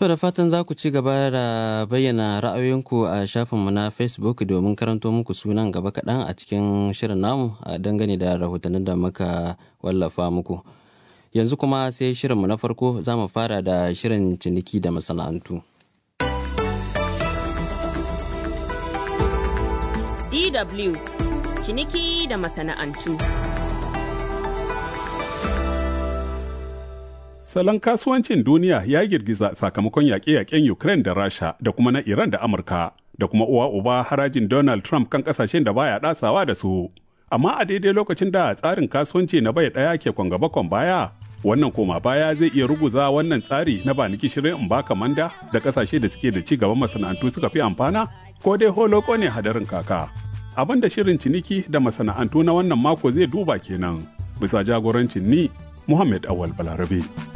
To da fatan za ku ci gaba da bayyana ra'ayoyinku a shafinmu na Facebook domin karanto muku sunan gaba kaɗan a cikin shirin namu a dangane da rahotannin da muka wallafa muku. Yanzu kuma sai shirinmu na farko za mu fara da shirin ciniki da masana'antu. DW ciniki da masana'antu. Salon kasuwancin duniya ya girgiza sakamakon yaƙe-yaƙen Ukraine da Rasha da kuma na Iran da Amurka da kuma uwa uba harajin Donald Trump kan ƙasashen da baya ɗasawa da su. Amma a daidai lokacin da tsarin kasuwanci na bai ɗaya ke kwangaba kwan baya, wannan koma baya zai iya ruguza wannan tsari na ba niki shirin in baka manda da ƙasashe da suke da ci gaban masana'antu suka fi amfana ko dai holoko ne hadarin kaka. Abin da shirin ciniki da masana'antu na wannan mako zai duba kenan bisa jagorancin ni Muhammad Awal Balarabe.